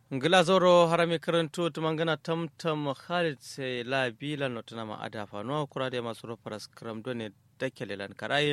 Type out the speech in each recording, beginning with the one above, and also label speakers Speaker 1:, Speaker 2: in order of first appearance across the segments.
Speaker 1: ngila zoro harami karantu tumangana tamtam khalid se la bila notana ma ada fanuwa kura da masu rofaras kram done dakele lan karaye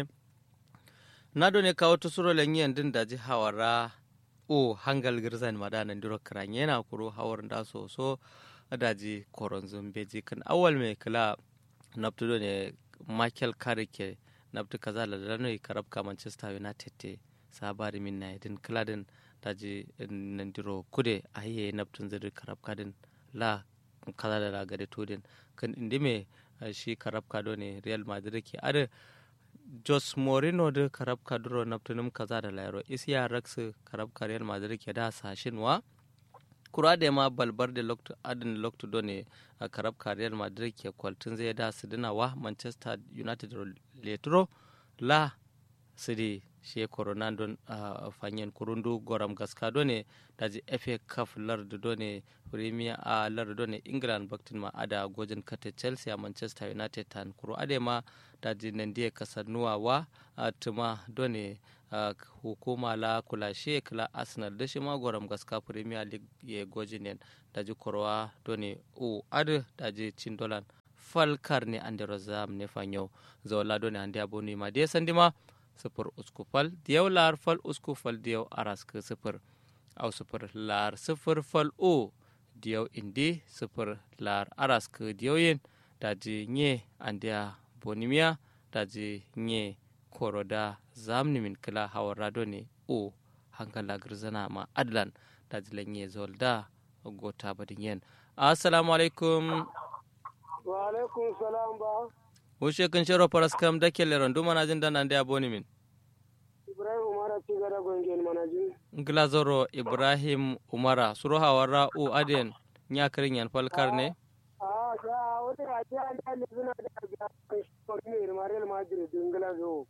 Speaker 1: na done kawo to suro lenyi andin daji hawara o hangal girzan madana ndiro kranye na kuro hawar da so so daji koron zumbeji kan awal me kala nabtu done michael karike nabtu kaza la dano karabka manchester united te sabari min na idin kladin daji nandiro kude ahiye naptun ziri karab kadin la kaza da lagade tudin kan indi me shi karab kado ne real madrid ke ada jos morino da karab kaduro naptunum kaza da lairo isiya raksu karab ka real madrid ke da sashin wa kura da ma balbar da lokto adin lokto do ne karab ka real madrid ke kwaltun zai da su dina wa manchester united letro la sidi she corona don uh, fanyen kurundu goram gaska done daji fa cup lardu done premier a uh, lardu done england baktin ma ada gojin kate chelsea a manchester united tan kuro ade ma daji nandiye kasannuwa wa uh, tuma done uh, hukuma la kula she kala arsenal da shi ma goram gaska premier league ye gojin yen daji korwa done u ade daji cin dolan falkar ne ande rozam ne fanyo zawla done ande aboni ma de sandima sifir usku fal diyau lar fal usku fal diyau araska sifir au sifir lar sifir fal o diyau indi sifir lar araska diyau yin daji nye andiya bonimiya daji nye koroda zamni min kila hawar rado ne o hankala girzana ma adlan daji lanye zolda gota badin yen assalamu alaikum
Speaker 2: wa alaikum salam ba
Speaker 1: wushe kan shiro faras kam da ke leron duma na jin dana da boni min
Speaker 2: ibrahim umara ci gada gongen manajin
Speaker 1: glazoro ibrahim umara suro hawara u aden nya kirin yan falkar ne
Speaker 2: a ga wani a ce an yi suna da biya kan shi ne marel madrid din glazo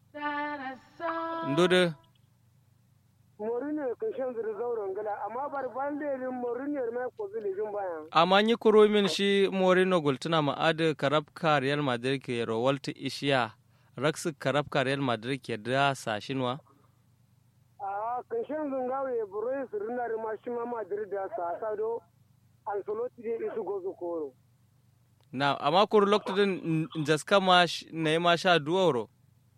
Speaker 1: ndudu
Speaker 2: Mourinho kan shan zuri zauren gala amma bar ban lerin Mourinho mai ko zuli jin bayan
Speaker 1: amma yi kuro min shi morino gultuna ma adu karabka real madrid ke rowalta ishiya raksu karabka real madrid ke da sashinwa
Speaker 2: a kan shan zungawe burai su rina ma shi ma madrid da sa sado ancelotti dai isu gozo koro
Speaker 1: na amma kuro lokacin jaska ma na yi ma sha duwaro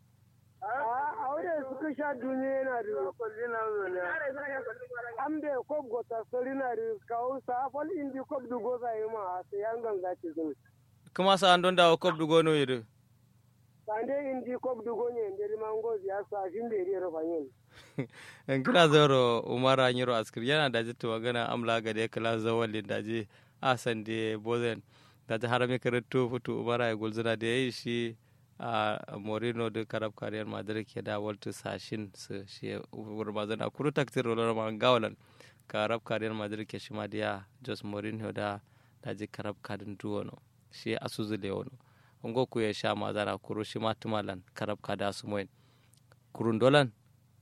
Speaker 2: a wadda suka sha duniya yana da kwallina zone an bai kwab gota sari na da kawo safal indi kwab da goza yi ma sai yan ganga ce zuni
Speaker 1: kuma sa an don dawo kwab dugo no yiri
Speaker 2: sande indi kwab da gonye inda da mango ya sa shi da ya rufa yin
Speaker 1: in kila zoro umara nyiro askir yana da jitta magana amla ga da kila zawalin da je a san da bozen da ta harami karatu futu umara ya gulzuna da yayi shi a morino da karab kariyar madrid ke da waltu sashin su shi wurbazan a kuru taktir rolar ma gawalan karab kariyar madrid ke shi ma da ya jos morino da da ji karab kadin duwono shi asuzu da wano ungo ku ya sha mazana kuru shi ma tumalan karab kada su moyin kurun dolan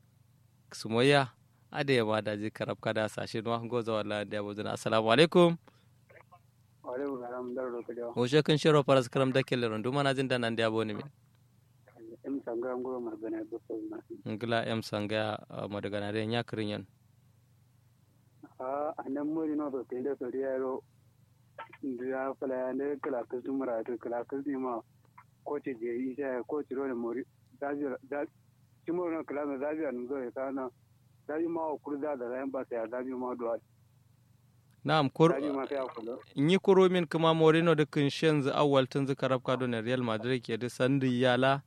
Speaker 1: sumoya ade ya ma da ji karab kada sashin wa go zawa la da buzuna assalamu alaikum
Speaker 2: alaikum salam dar ro kadiyo
Speaker 1: o shekin shiro paras karam da kele ron duma na jin da nan da boni min
Speaker 2: em sanga ngoro magana do ko na
Speaker 1: ngila em sanga madagana re nya kirin yan
Speaker 2: a anan muri no to tende to riero ndiya fala ne kala ka tumara to kala ka ma ko ce je isa ko ci ro ne muri da da timo no kala na da biya no zo ta na da ma ko kurda da ran ba sai da ma do
Speaker 1: na'am kur
Speaker 2: da ma sai ko
Speaker 1: yi kuro min kuma morino da kin shenzu awwal tun zu karab kado ne real madrid ke da sandi yala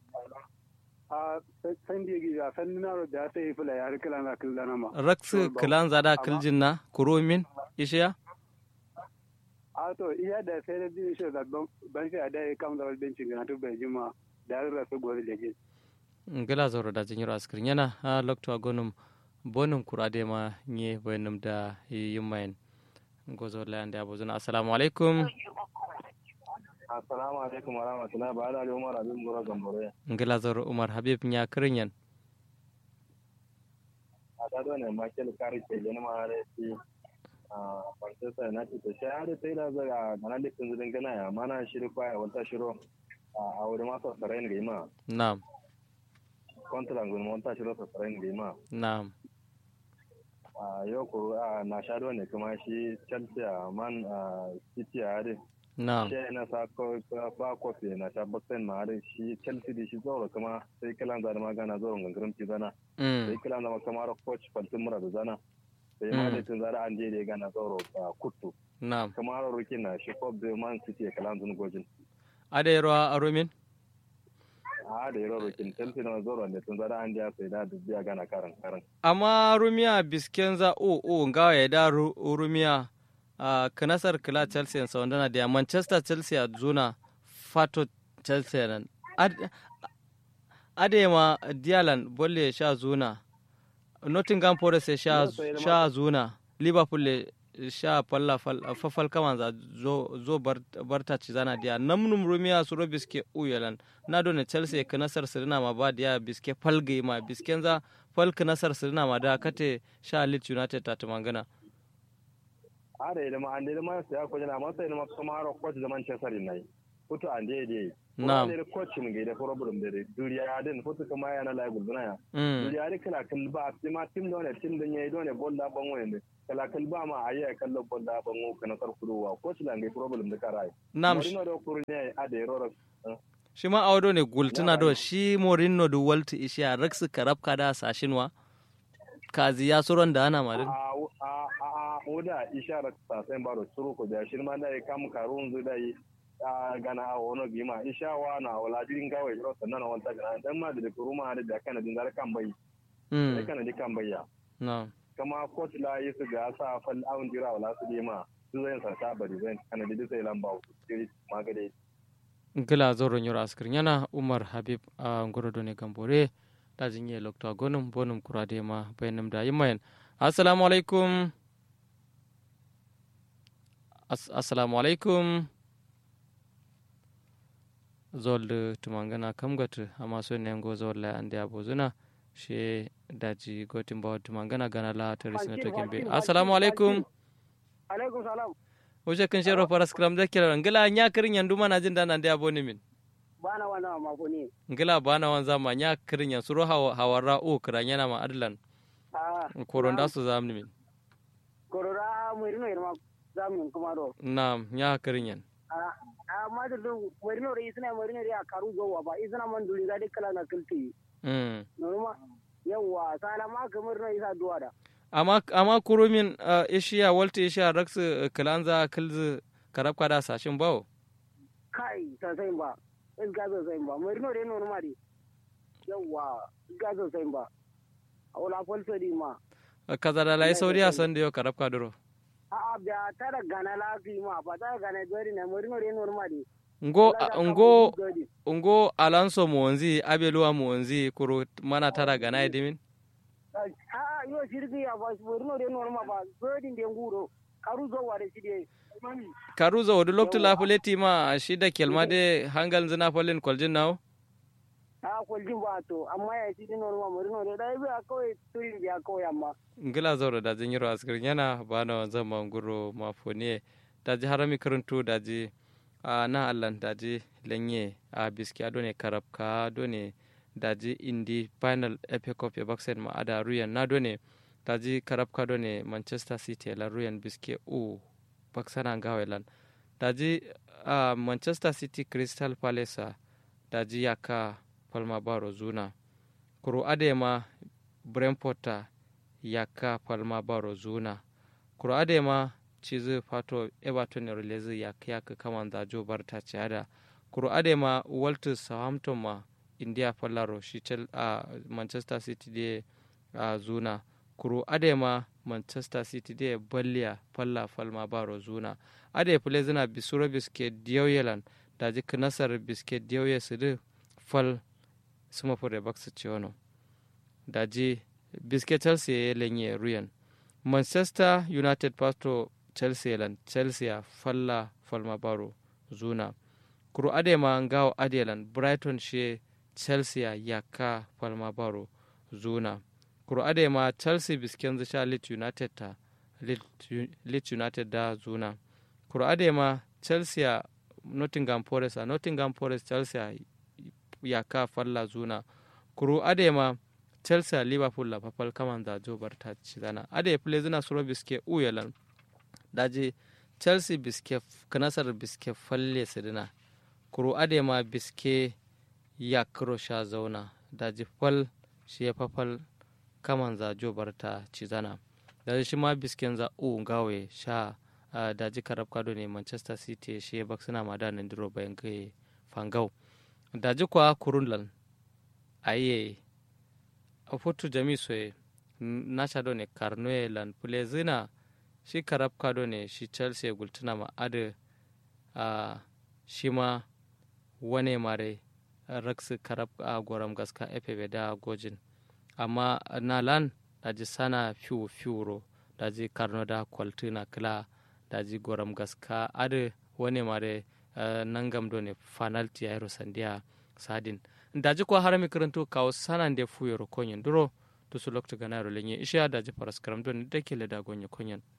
Speaker 2: a san da ya san na ro da sai fala ya kala na kala na ma
Speaker 1: raksu kilan zada kiljin na kuro min ishiya
Speaker 2: a to iya da sai da din shi da ban shi da ya kam da bencin ga to bai jima da ra su gore da je
Speaker 1: ngila zoro da jinyiro askirin yana a lokto agonum bonum kurade ma nye bayanum da yimmayen gozo lande abuzuna assalamu alaikum
Speaker 3: assalamu alaikum wa rahmatullahi ba da umar abin gura gambore
Speaker 1: ngila zoro umar habib nya kirinyan
Speaker 3: a ta ne michael kari ke gani ma da shi a manchester united to sai har sai da zaga kana da kun zudin gana ya mana shiri kwaya wata shiro a wuri masu sarai ne ma
Speaker 1: na'am
Speaker 3: kontran gun monta shiro sarai ne ma
Speaker 1: na'am
Speaker 3: a yau kuru a na sha ne kuma shi chelsea a man a city a harin
Speaker 1: na'am
Speaker 3: shi na sa ko ba kofi na sha baksen ma harin shi chelsea da shi zaura kuma sai kilan zana magana zaura gangarin ti zana sai
Speaker 1: mm
Speaker 3: kilan zama kamar coach faltin mura da zana sai ma da tun zara an je da gana zaura a kuttu
Speaker 1: na'am
Speaker 3: kamar rukin na shi kop da man city ya kilan zun gojin
Speaker 1: ada yaro arumin
Speaker 3: a da yaro rukin chelsea na zaura ne tun zara an je sai da biya gana karan karan
Speaker 1: amma rumiya biskenza o o ngawa ya da ru- rumiya a kanasar kila chelsea sa wandana da manchester chelsea a zuna fato chelsea nan Ad- adema dialan bolle sha zuna nottingham forest ya sha
Speaker 3: Yes, sai da
Speaker 1: sha zuna liverpool le sha falla fal- fafal kaman za zo zo bar- barta ci zana dia namnum rumiya suro biske uyalan na dona chelsea kanasar sirina ma ba dia biske falge ma biskenza falk nasar sirina ma da kate sha leeds united ta tumangana
Speaker 3: a da ilima an da ilima sai ko jina masa ilima kamar coach da manchester united futu an da dai
Speaker 1: Na'am.
Speaker 3: ne coach mun ga da problem da duriya ya din futu kuma yana la guduna ya
Speaker 1: mm.
Speaker 3: duriya da kala kal ba sai ma tim da ne tim da yayi dole bolla ban wani kala kal ba ma ayi kallo bolla ban wo kana kar kuduwa coach la ngai problem da karai
Speaker 1: nam
Speaker 3: Mourinho da kuru ne a da yaro
Speaker 1: shi ma awdo ne gultuna do shi morinno du walti ishiya raksu karabka da sashinwa kazi ya suron da ana madin
Speaker 3: a a a oda isharar ta sai baro suru ko da shirma da ya kam karun zu da yi a gana a wono gima ishawa na wala din gawai ro sannan wanta gana dan ma da kuruma da da kana din zar kan bai da
Speaker 1: mm.
Speaker 3: kana di kan bayya
Speaker 1: no.
Speaker 3: kama coach la yi su ga sa fal awun jira wala su ma su zai sa ta bari zai kana di sai lamba ku siri magade
Speaker 1: gila zoro nyoro askir yana umar habib a ngoro ne gambore da jinye lokta gonum bonum kurade ma bayanum da yimayen assalamu alaikum As assalamu alaikum zolde tumangana kamgatu amma so ne ngo zolla ande abozuna she daji gotin bawa tumangana gana la tarisina to kembe assalamu alaikum
Speaker 2: alaikum salam
Speaker 1: Oje kan shero paras kram da kira ngila nya kirin yandu mana jin dana da aboni min
Speaker 2: bana wannan mako ne
Speaker 1: ngila bana wan zama nya kirin yan suro hawa hawara o kira yana ma adlan
Speaker 2: a
Speaker 1: koron da su zamni min
Speaker 2: korora murino irma zamin kuma do
Speaker 1: nam nya kirin yan
Speaker 2: a a ma da do murino re isna murino re a karu go ba isna man duli ga kala na kilti
Speaker 1: mm
Speaker 2: norma yawa sala ma ka murino isa duwa da
Speaker 1: amma amma kurumin uh, ishiya walta ishiya raksu kilanza kilzu karab kada sashin bawo
Speaker 2: kai ta sai ba is ga sai ba murino re norma re yawa ga sai ba wala falso di ma
Speaker 1: kaza da lai sauriya san da yau karab kaduro
Speaker 2: a a da tara gana lafi ma ba ta gana dori na murino re norma re
Speaker 1: ngo ngo ngo alonso monzi abeluwa monzi kuro mana tara gana edimin
Speaker 2: a yo shirgi ya ba murino re norma ba dori de nguro karu zo ware shi de
Speaker 1: karuza wadu loktu la fuleti ma shi da kelma de hangal zina folin kwaljin nawo
Speaker 2: a kwaljin ba to amma ya shi din norma murino re dai ba kawai turin biya kawai amma
Speaker 1: ngila zauro da jin yiro askir yana bana zama nguro mafoniye da ji harami karantu da ji a na allan da ji lenye a biski ado ne karab ka do ne da ji indi final epic cup ya baksen ma ada ruyan na do ne da ji karab ka do ne manchester city la ruyan biski u baksana gawelan da ji a manchester city crystal palace da ji yaka palma baro zuna kuro adema brentford yaka palma baro zuna kuro adema cizi fato everton ne release yaka yaka kaman da jo barta ciada kuro adema walter southampton ma india fallaro shi tel a manchester city de a zuna kuro adema manchester city de balliya falla falma baro zuna ade pule zina bisuro biske diyauyelan da ji nasar biske diyauye su de fal suma fure baksu ciwono da ji biske chelsea ya lenye ruyan manchester united pasto chelsea lan chelsea falla falma baro zuna kuro adema ngawo adelan brighton she chelsea yaka falma baro zuna kuro adema chelsea bisken sha leeds united ta leeds united da zuna kuro adema chelsea nottingham forest a nottingham forest chelsea yaka falla zuna kuro adema chelsea liverpool la papal kaman da jo barta ci zana ade play zina suro biske uyalan daji chelsea biske kanasar biske falle sidina kuru ade ma biske ya kiro sha zauna daji fal shi ya fafal kaman za jo barta ci zana daji shi ma bisken za u gawe sha uh, daji karab kado ne manchester city shi ya baksuna ma da nan diro bayan kai fangau daji kwa kurunlan aye a fotu jami soye nasha do ne karnoye lan pule zina shi karab kado ne shi chelsea gultuna ma ade uh, shi ma wane mare raksu karab a goram gaska efe da gojin amma na lan daji sana fiu fiuro daji karno da kwaltuna kila daji goram gaska ade wane mare uh, nangam do ne fanalti ayro sandiya sadin daji ko harami karanto kawo sanan de fuyoro konyen duro to su lokta ganaro lenye isha daji paras karam do ne dakele da gonye konyen